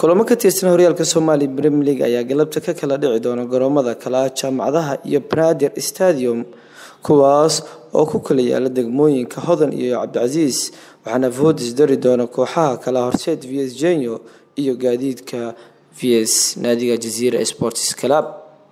kulamo ka tirsan horyaalka soomaaliya bremier league ayaa galabta ka kala dhici doona garoomada kala jaamacadaha iyo banaadir stadium kuwaas oo ku kala yaala degmooyinka hodan iyo cabdicasiis waxaana voodis dari doona kooxaha kala horseed v s genyo iyo gaadiidka v s naadiga jaziira sports club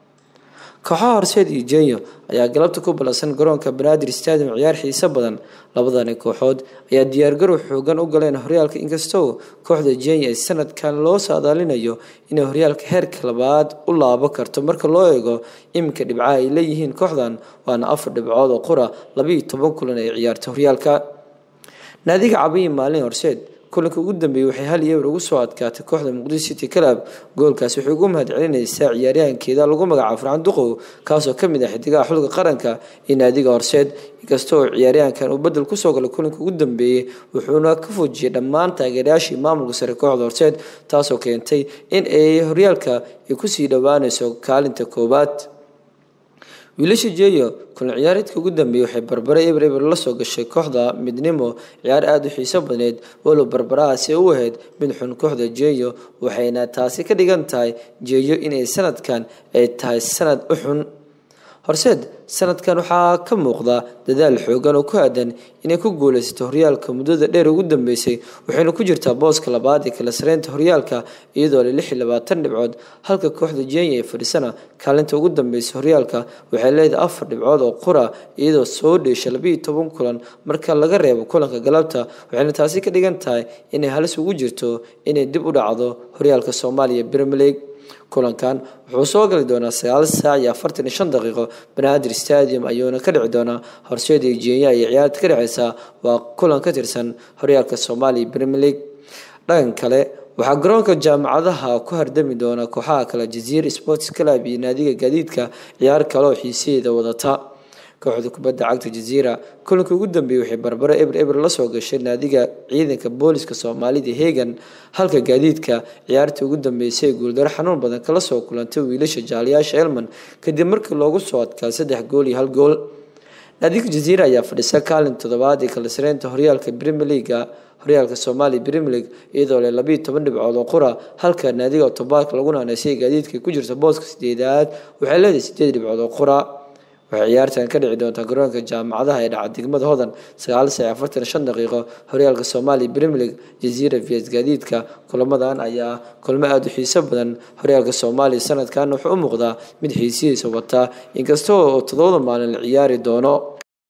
kooxaha horseed iyo jenyo ayaa galabta ku ballansan garoonka banaadir stadium ciyaar xiiso badan labadani kooxood ayaa diyaargarow xoogan u galeen horyaalka inkastoo kooxda jenya ee sanadkan loo saadaalinayo inay horyaalka heerka labaad u laabo karto marka loo eego iminka dhibcaha ay leeyihiin kooxdan waana afar dhibcood oo qura labiiyo toban kulan ay ciyaarta horyaalka naadiga cabiyi maalin horseed kulanka ugu dambeeyey waxay hal iyo eber ugu soo adkaatay kooxda muqdisho city club goolkaas waxay ugu mahad celinaysaa ciyaaryahankeeda lagu magacaabo farxan duqow kaasoo kamid ah xidigaha xulka qaranka iyo naadiga horseed inkastoo ciyaaryahankan uu bedel kusoo galay kulanka ugu dambeeyey wuxuuna ka fujiyay dhammaan taageerayaashii maamulka sare kooxda horseed taasoo keentay in ay horyaalka ay kusii dhowaaneyso kaalinta koowaad wiilasha jeyo kulan ciyaareedka ugu dambeeyey waxay barbare eber eber la soo gashay kooxda midnimo ciyaar aada u xiiso badneyd walow barbarahaasi u ahayd mid xun kooxda jeyo waxayna taasi ka dhigan tahay jeyo inay sanadkan ay tahay sanad u xun horseed sanadkan waxaa ka muuqda dadaal xoogan oo ku aadan inay ku guuleysato horyaalka muddada dheer ugu dambeysay waxayna ku jirtaa booska labaad ee kala sareynta horyaalka iyadoo le lix iyo labaatan dhibcood halka kooxda jenya ee fadhisana kaalinta ugu dambeysay horyaalka waxay leedahay afar dhibcood oo qura iyadoo soo dheesha labiiyo toban kulan marka laga reebo kulanka galabta waxayna taasi ka dhigan tahay inay halis ugu jirto inay dib u dhacdo horyaalka soomaaliya premier league kulankan wuxuu soo gali doonaa sagaal saac iyo afartan iyo shan daqiiqo banaadir stadium ayuuna ka dhici doonaa horseed iyo jenya iyo ciyaarta ka dhexeysa waa kulan ka tirsan horyaalka soomaaliya premier league dhankan kale waxaa garoonka jaamacadaha ku hardami doona kooxaha kale jaziira sports club iyo naadiga gaadiidka ciyaar kale oo xiisaheeda wadata kooxda kubadda cagta jaziira kulanka ugu dambeeyey waxay barbaro eber eber la soo gashay naadiga ciidanka booliska soomaalida hegan halka gaadiidka ciyaartii ugu dambeysay ee guuldaro xanuun badan kala soo kulantay wiilasha jaaliyaasha elman kadib markii loogu soo adkaa saddex gool iyo hal gool naadiga jaziira ayaa fadhisa kaalin toddobaad ee kala sareynta horyaalka premier leaga horyaalka soomaaliya premier league iyadoo leh labiiyo toban dhibcood oo qura halka naadiga tobaadka lagu naaneysay gaadiidka ku jirta booska sideedaad waxay leedahay sideed dhibcood oo qura waxay ciyaartan ka dhici doontaa garoonka jaamacadaha ee dhaca degmada hodan sagaal saac afartan shan daqiiqo horyaalka soomaaliya premier league jaziira vs gaadiidka kulamadan ayaa kulmo aada u xiiso badan horyaalka soomaaliya sanadkan wuxuu u muuqdaa mid xiisihiisa wataa inkastoo toddobada maalin la ciyaari doono